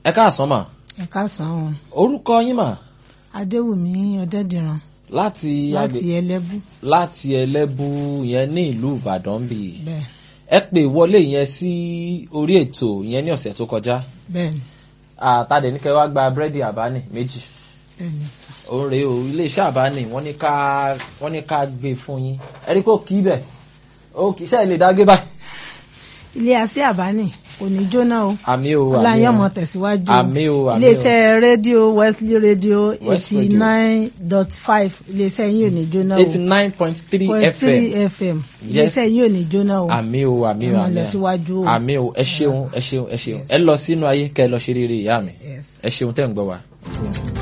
ẹ káàsán mà ẹ káàsán o orúkọ yín mà adéwùmí ọdẹdìran láti láti agbè- ẹlẹbù láti ẹlẹ́bù yẹn ní ìlú ìbàdàn bì í bẹ́ẹ̀ ẹ pè wọlé yẹn sí orí ètò yẹn ní ọ̀sẹ̀ tó kọjá bẹ́ẹ̀ ni àtàdé ní kẹ́ wá gba búrẹ́dì àbáni méjì bẹ́ẹ̀ ni sà. òun rèé o iléeṣẹ́ àbáni wọ́n ní ká wọ́n ní ká gbé fún yín ẹ rí kó kí bẹ̀ ó kì í sẹ́yìn lè dá gbé báyìí. ilé asé àbáni kò ní jóná o àmì o àmì ọláyàn o mọ tẹ̀síwájú àmì o àmì o iléeṣẹ́ rédíò wesley rédíò West eighty nine dot five iléeṣẹ́ yín ò ní jóná o eighty nine point three point fm three fm iléeṣẹ́ yín ò ní jóná o àmì o àmì o ọmọ àmì ìlọsíwájú o o àmì o ẹ ṣeun ẹ ṣeun ẹ ṣeun ẹ lọ sínú ayé kẹ́ ẹ lọ ṣe rere ìyá mi Yes. ẹ ṣeun tẹ́ ń gbọ́ wa. Yes.